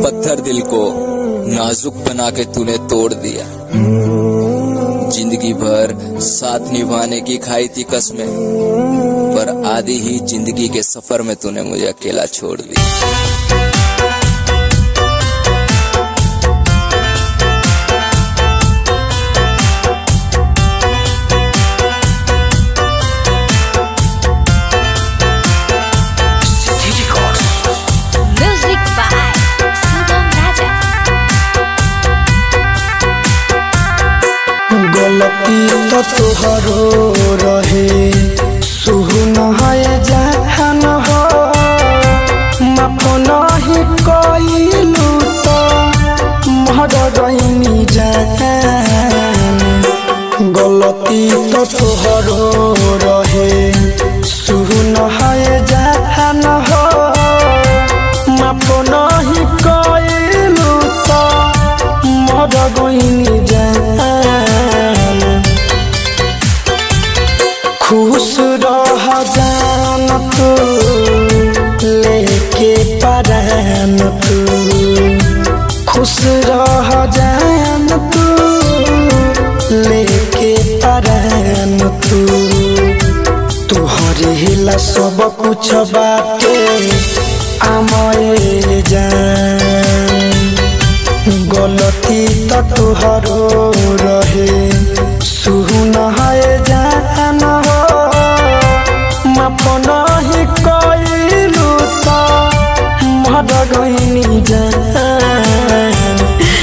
पत्थर दिल को नाजुक बना के तूने तोड़ दिया जिंदगी भर साथ निभाने की खाई थी कसमें पर आधी ही जिंदगी के सफर में तूने मुझे अकेला छोड़ दिया Music by Sugam Raja. गलती तो तोहरो रहे सुहुन है जहान हो माफ नहीं कइलू तो मर गईनी जान गलती तो तोहरो रहे सुहुन है जहान हो माफ नहीं कइलू तो मर गईनी जान खुश रह जान तू लेके परान तू खुश रह जान तू लेके परान तू तुहरे हिला सब कुछ बाटे आमए जान गलती तो तुहरो रहे सुहुन है जान हो माफ नहीं कइलू तो मर गईनी जान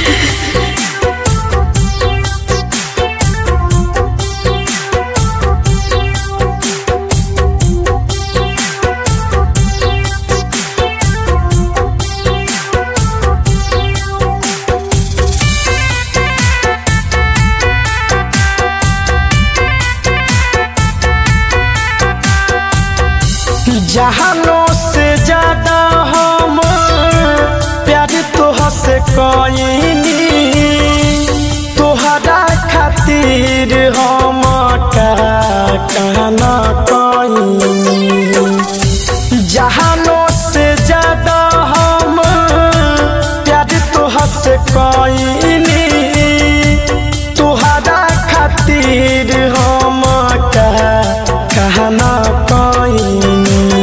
जहानों से ज्यादा हम प्यार तोह से कईनी तोहरा खातिर हम का कहना कईनी जहानों से ज्यादा हम प्यार तोह से कईनी तोहरा खातिर हम का कहना कईनी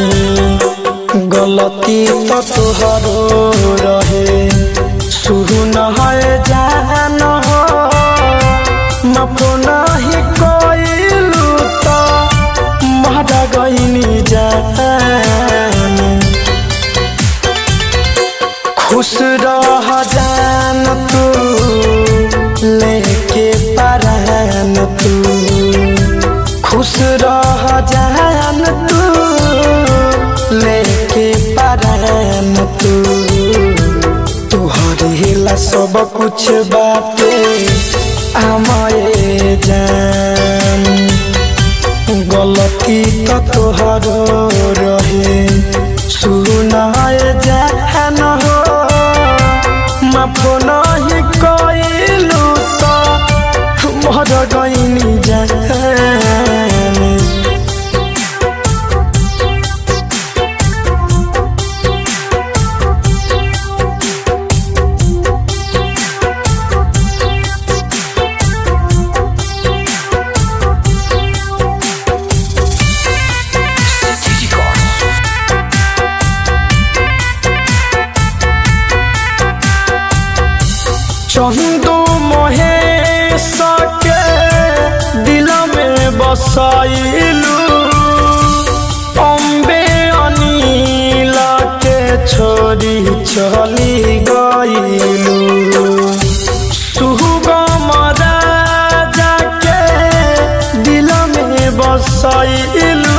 गलती तो तोहरो रहे शुरू न है जान हो माफ नहीं कइलू तो मर गईनी जान खुश रह जान तू लेके परान तू खुश रह जान तू लेके परान तू तुहर हिला सब कुछ बाटे आमए जान गलती तो तोहरो रहे सुन जान हो माफ नहीं कइलू तो मर गईनी जान चंदू मोहे सके दिल में बसाइलू अम्बे अनिल के छोड़ी चली गईलू सुगम राजा के दिल में बसाइलू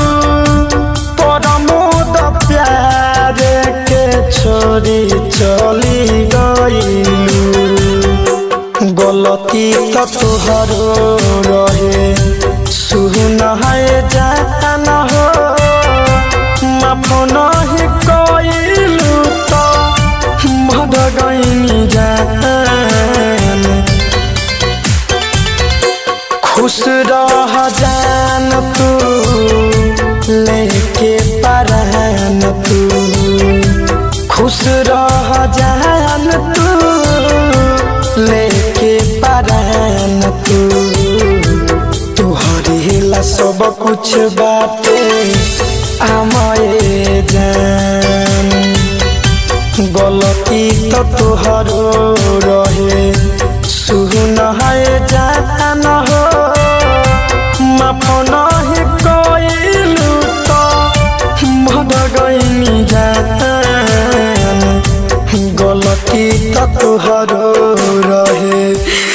परमोद प्यार के छोड़ी चली गईलू गलती तो तुहरो रहे सुन है जान हो माफ नहीं कइलू तो मर गईनी जान खुश रह जान तू लेके परान तू खुश रह जान तू लेके परान तू तुहरे ला सब कुछ बाटे आमए जान गलती तो तुहरो रहे सुन है जान हो माफ नहीं कइलू तो मर गइनी जान गलती तो तुहरो रहे